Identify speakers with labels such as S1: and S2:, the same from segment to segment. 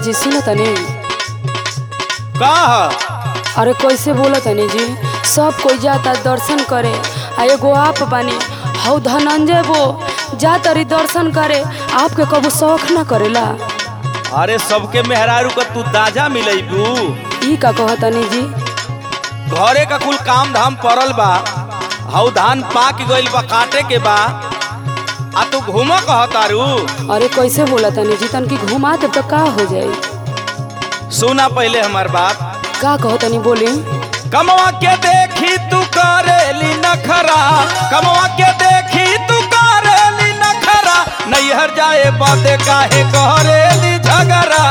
S1: जी सुनो तनी
S2: का ह?
S1: अरे कैसे बोला तनी जी सब कोई जाता दर्शन करे आ एगो आप बानी हौ धनंजय वो जा तरी दर्शन करे आपके कबू शौक ना करेला
S2: अरे सबके मेहरारू का तू दाजा मिलैबू
S1: ई का कह तनी जी
S2: घरे का कुल काम धाम पड़ल बा हऊ धान पाक गइल बा काटे के बा आ तू घूम कहतारू
S1: अरे कैसे बोला तनी जी तनकी घुमा दे तो का हो जाई
S2: सुना पहले हमार बात
S1: का कह तनी बोली
S2: कमवा के देखी तू करेली नखरा कमवा के देखी तू करेली नखरा नैहर जाए बाते काहे करेली झगड़ा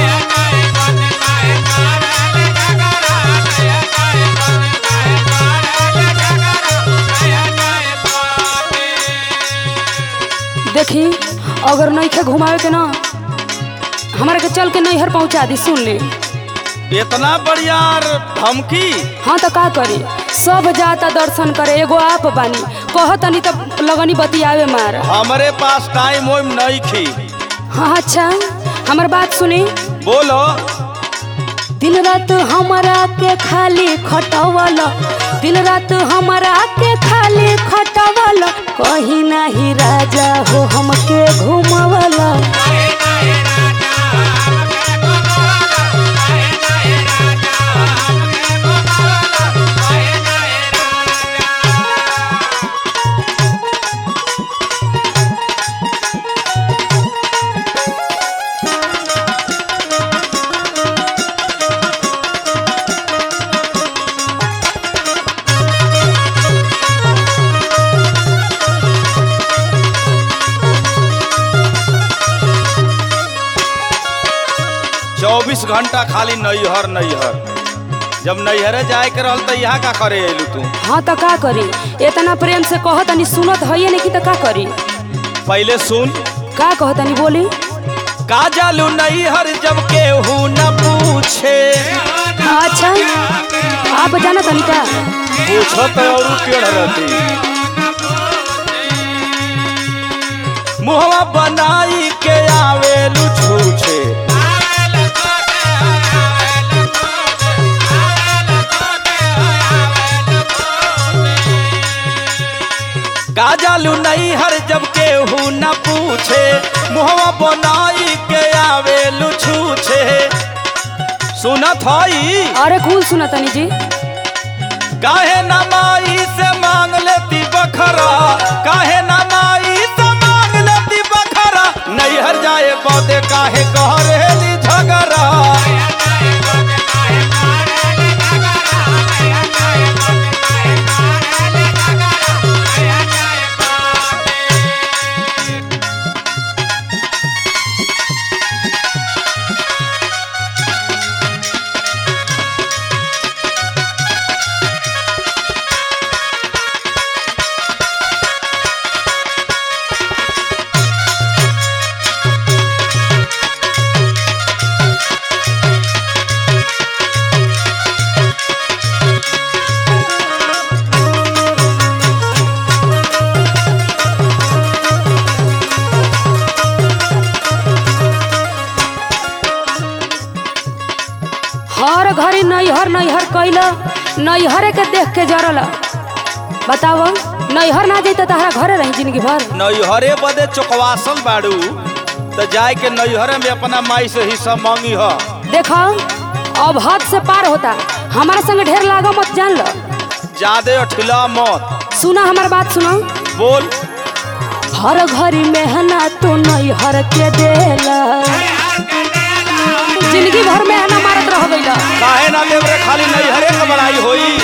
S1: देखी अगर नईखे घुमावे के ना हमारा के चल के नैहर पहुंचा दी सुन ले
S2: इतना बढ़िया धमकी
S1: हाँ तो का करी सब जाता दर्शन करे एगो आप बानी कह तनी तब लगनी बतियावे मार
S2: हमरे पास टाइम ओइम नहीं खी
S1: हाँ अच्छा हमार बात सुनी
S2: बोलो
S1: दिन रात हमारा के खाली खटवल दिन रात हमारा के खाली खटवल कहीं नहीं राजा हो हमके घुमवल
S2: चौबीस घंटा खाली नैहर नैहर जब नैहरे जाए के रहल तो यहाँ का करे अयलू तू
S1: हाँ तो का करी इतना प्रेम से कह तनी सुनत है नहीं कि तो का करी
S2: पहले सुन
S1: का कह तनी बोली
S2: का जालू नैहर जब केहू न पूछे
S1: अच्छा आप जाना तनी का
S2: पूछो तो और पेड़ रहती मुहवा बनाई के आवेलू छूछे का जालू नैहर जब केहू न पूछे मुहवा बनाई के आवेलू छूछे सुनत हई
S1: अरे कूल सुना तनी जी
S2: काहे ना माई से मांग लेती बखरा काहे ना माई से मांग लेती बखरा नैहर जाए पौधे काहे कहरेली झगड़ा
S1: हर घड़ी नैहर नैहर कैल नैहरे के देख के जरल बताव नैहर ना जैते तहरा घरे रही जिंदगी भर
S2: नैहरे बदे चौकवासल बाड़ू तो जाए के नैहरे में अपना माई से हिस्सा मांगी ह
S1: देखो अब हद से पार होता हमारा संग ढेर लागो मत जान लो
S2: ज्यादे अठिला मत
S1: सुना हमार बात सुनो
S2: बोल
S1: हर घड़ी मेहना तो नैहर के देला जिंदगी भर मेहना मारत रह गईला
S2: काहे ना देवरे खाली नैहरे के बड़ाई होई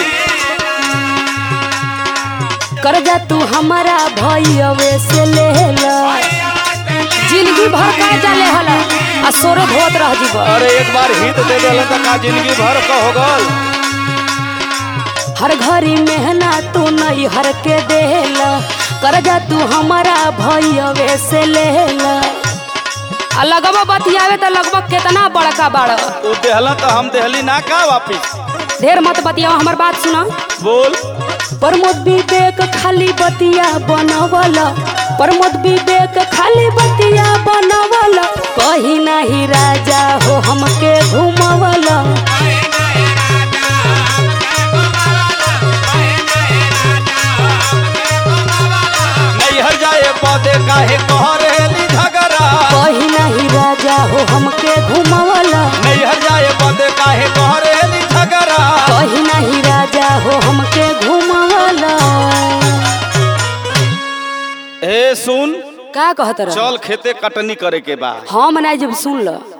S1: कर्जा तू हमारा भैयवे से लेला जिंदगी भर कर्जा लेहला आ सोरो धोत रह जीव
S2: अरे एक बार हित दे देला तो का जिंदगी भर का हो गल
S1: हर घड़ी मेहना तू नैहर के देला कर्जा तू हमारा भैयवे से लेला आ लगवा बतियावे तो लगभग कितना बड़का बाड़
S2: तू देहला तो हम देहली ना का वापिस
S1: ढेर मत बतियाओ हमार बात सुना
S2: बोल
S1: प्रमोद विवेक खाली बतिया बनवल प्रमोद विवेक खाली बतिया बनवल कहीं नहीं राजा हो हमके घुमवल
S2: नैहर जाए बदे काहे कहरेली झगड़ा
S1: कहीं नहीं राजा हो हमके घुमवल
S2: नैहर जाए बदे काहे कहरेली झगड़ा
S1: कहीं नहीं राजा हो हमके घुमवल
S2: ए सुन
S1: का कहत रह
S2: चल खेते कटनी करे के बा
S1: हम नहीं जब सुन ल